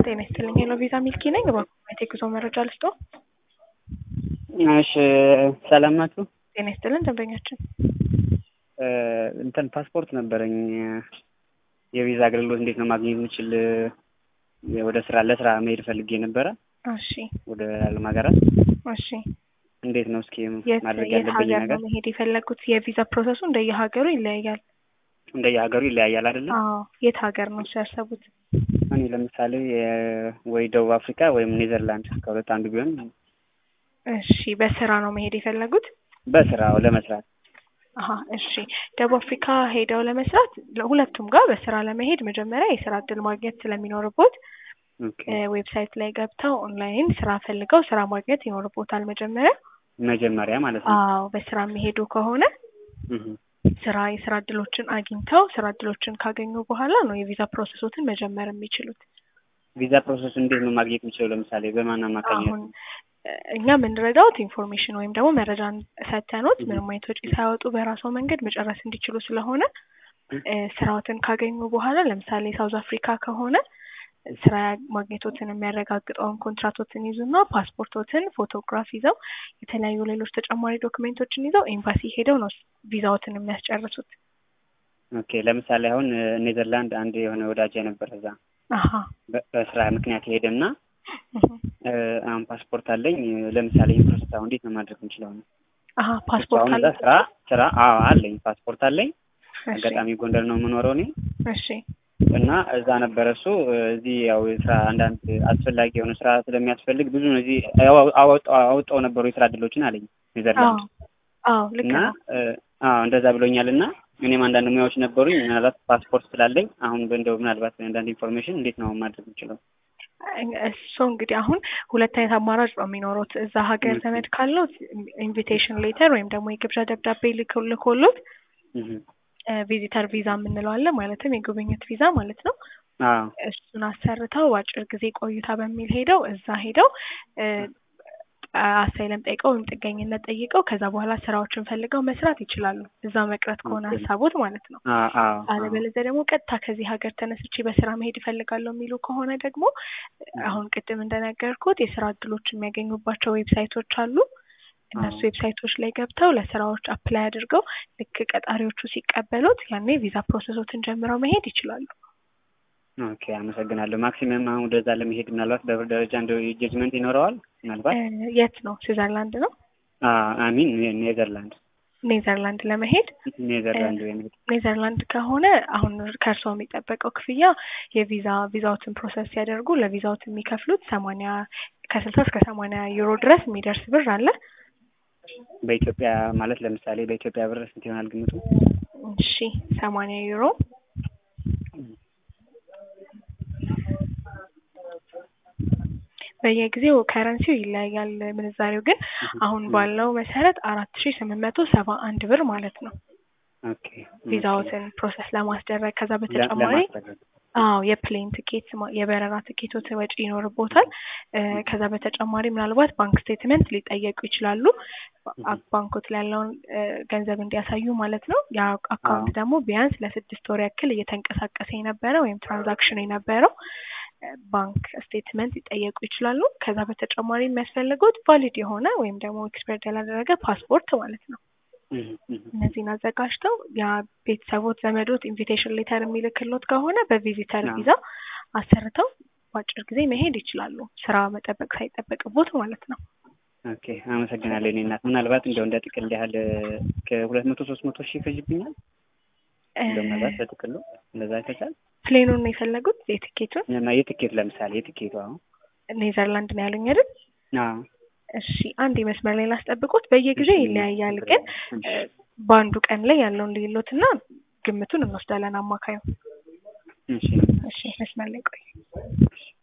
ጤና ይስጥልኝ ሄሎ ቪዛ ሚልኪ ነኝ። እባክዎት የጉዞ መረጃ ልስጦ? እሺ ሰላም ናችሁ? ጤና ይስጥልን ደንበኛችን። እንትን ፓስፖርት ነበረኝ የቪዛ አገልግሎት እንዴት ነው ማግኘት የምችል? ወደ ስራ ለስራ መሄድ ፈልጌ ነበረ እሺ ወደ ዓለም ሀገራት እሺ እንዴት ነው እስኪ የት ማድረግ የት ያለብኝ ሀገር ነገር? ነው መሄድ የፈለጉት? የቪዛ ፕሮሰሱ እንደየሀገሩ ይለያያል። እንደየሀገሩ ይለያያል አይደለም? አዎ የት ሀገር ነው እሱ ያሰቡት? እኔ ለምሳሌ የ- ወይ ደቡብ አፍሪካ ወይም ኔዘርላንድ ከሁለት አንዱ ቢሆን እሺ በስራ ነው መሄድ የፈለጉት? በስራው ለመስራት አሀ እሺ ደቡብ አፍሪካ ሄደው ለመስራት ለሁለቱም ጋር በስራ ለመሄድ መጀመሪያ የስራ እድል ማግኘት ስለሚኖርቦት ኦኬ። ዌብሳይት ላይ ገብተው ኦንላይን ስራ ፈልገው ስራ ማግኘት ይኖርቦታል መጀመሪያ። መጀመሪያ ማለት ነው። አዎ በስራ የሚሄዱ ከሆነ እህ። ስራ የስራ እድሎችን አግኝተው ስራ እድሎችን ካገኙ በኋላ ነው የቪዛ ፕሮሰሶትን መጀመር የሚችሉት። ቪዛ ፕሮሰስ እንዴት ነው ማግኘት የምችለው? ለምሳሌ በማን አማካኝነት አሁን ነው? እ፣ እኛ የምንረዳውት ኢንፎርሜሽን ወይም ደግሞ መረጃን ሰተኖት ምንም አይነት ወጪ ሳያወጡ በራስዎ መንገድ መጨረስ እንዲችሉ ስለሆነ እ፣ ስራዎትን ካገኙ በኋላ ለምሳሌ ሳውዝ አፍሪካ ከሆነ ስራ ማግኘቶትን የሚያረጋግጠውን ኮንትራቶትን ይዙና ፓስፖርቶትን ፎቶግራፍ ይዘው የተለያዩ ሌሎች ተጨማሪ ዶክሜንቶችን ይዘው ኤምባሲ ሄደው ነው ቪዛዎትን የሚያስጨርሱት። ኦኬ። ለምሳሌ አሁን እ፣ ኔዘርላንድ አንድ የሆነ ወዳጅ የነበረ እዛ አሀ በ- በስራ ምክንያት ሄደና እህ፣ እ፣ አሁን ፓስፖርት አለኝ እ፣ ለምሳሌ ይህን ፕሮሰስ አሁን እንዴት ነው ማድረግ የምችለው ነው? አሀ ፓስፖርት አሁን አለ። እዛ ስራ ስራ አዎ አለኝ ፓስፖርት አለኝ። እሺ አጋጣሚ ጎንደር ነው የምኖረው እኔ እሺ እና እዛ ነበረ እሱ እ፣ እዚህ ያው የስራ አንዳንድ አስፈላጊ የሆነ ስራ ስለሚያስፈልግ ብዙ ነው እዚህ አወ- አወጣው አወጣው ነበሩ የስራ እድሎችን አለኝ አዎ ኔዘርላንድ አዎ ልክ እና ነው። እ፣ አዎ እንደዛ ብሎኛል። እና እኔም አንዳንድ ሙያዎች ነበሩኝ ምናልባት ፓስፖርት ስላለኝ አሁን እንደው ምናልባት አንዳንድ ኢንፎርሜሽን እንዴት ነው ማድረግ የምችለው? እሱ እንግዲህ አሁን ሁለት አይነት አማራጭ ነው የሚኖሩት። እዛ ሀገር ኦኬ። ዘመድ ካለው ኢንቪቴሽን ሌተር ወይም ደግሞ የግብዣ ደብዳቤ ልኮ- ልኮሎት እህ። ቪዚተር ቪዛ የምንለው አለ። ማለትም የጉብኝት ቪዛ ማለት ነው። አዎ እሱን አሰርተው በአጭር ጊዜ ቆይታ በሚል ሄደው እዛ ሄደው እ፣ አሳይለም ጠይቀው ወይም ጥገኝነት ጠይቀው ከዛ በኋላ ስራዎችን ፈልገው መስራት ይችላሉ። እዛ መቅረት ከሆነ ኦኬ። ሀሳቦት ማለት ነው። አዎ አዎ አዎ አለበለዚያ ደግሞ ቀጥታ ከዚህ ሀገር ተነስቼ በስራ መሄድ እፈልጋለሁ የሚሉ ከሆነ ደግሞ አሁን ቅድም እንደነገርኩት የስራ እድሎች የሚያገኙባቸው ዌብሳይቶች አሉ። እነሱ አዎ። ዌብሳይቶች ላይ ገብተው ለስራዎች አፕላይ አድርገው ልክ ቀጣሪዎቹ ሲቀበሉት ያኔ ቪዛ ፕሮሰሶትን ጀምረው መሄድ ይችላሉ። ኦኬ አመሰግናለሁ። ማክሲመም አሁን ወደዛ ለመሄድ ምናልባት በብር ደረጃ እንደው ጀጅመንት ይኖረዋል ምናልባት እ፣ የት ነው? ስዊዘርላንድ ነው? አሚን ኔዘርላንድ ኔዘርላንድ ለመሄድ ኔዘርላንድ የሚሄድ ኔዘርላንድ ከሆነ አሁን ከእርስዎ የሚጠበቀው ክፍያ የቪዛ ቪዛዎትን ፕሮሰስ ሲያደርጉ ለቪዛዎት የሚከፍሉት ሰማንያ ከስልሳ እስከ ሰማንያ ዩሮ ድረስ የሚደርስ ብር አለ። በኢትዮጵያ ማለት ለምሳሌ በኢትዮጵያ ብር ስንት ይሆናል ግምቱ? እሺ ሰማንያ ዩሮ በየጊዜው ከረንሲው ይለያያል ምንዛሬው ግን አሁን ባለው መሰረት አራት ሺ ስምንት መቶ ሰባ አንድ ብር ማለት ነው ኦኬ ቪዛዎትን ፕሮሰስ ለማስደረግ ከዛ ለ- በተጨማሪ ለማስደረግ አዎ የፕሌን ትኬት ማ- የበረራ ትኬቶት ወጪ ይኖርቦታል። እ፣ ከዛ በተጨማሪ ምናልባት ባንክ ስቴትመንት ሊጠየቁ ይችላሉ። ባ- ባንኮት ላይ ያለውን እ፣ ገንዘብ እንዲያሳዩ ማለት ነው። ያ አካውንት አዎ። ደግሞ ቢያንስ ለስድስት ወር ያክል እየተንቀሳቀሰ የነበረ ወይም ትራንዛክሽን የነበረው እ፣ ባንክ ስቴትመንት ሊጠየቁ ይችላሉ። ከዛ በተጨማሪ የሚያስፈልጉት ቫሊድ የሆነ ወይም ደግሞ ኤክስፐርድ ያላደረገ ፓስፖርት ማለት ነው። እህ፣ እህ። እነዚህን አዘጋጅተው ያ ቤተሰቦት ዘመዶት ኢንቪቴሽን ሌተር የሚልክሎት ከሆነ በቪዚተር አዎ። ቪዛ አሰርተው በአጭር ጊዜ መሄድ ይችላሉ። ስራ መጠበቅ ሳይጠበቅቦት ማለት ነው። ኦኬ አመሰግናለሁ። እኔ እናት ምናልባት እንደው እንደ ጥቅል ያህል ከሁለት መቶ ሶስት መቶ ሺህ ይፈጅብኛል እንደው ምናልባት በጥቅሉ እንደዛ ይፈጃል። ፕሌኑን ነው የፈለጉት የትኬቱን እና የትኬት ለምሳሌ የትኬቱ አሁን ኔዘርላንድ ነው ያሉኝ አይደል? አዎ እሺ አንድ መስመር ላይ ላስጠብቆት። በየጊዜው ይለያያል፣ ግን እ፣ በአንዱ ቀን ላይ ያለውን ልዩሎት እና ግምቱን እንወስዳለን አማካዩ። እሺ እሺ መስመር ላይ ቆይ።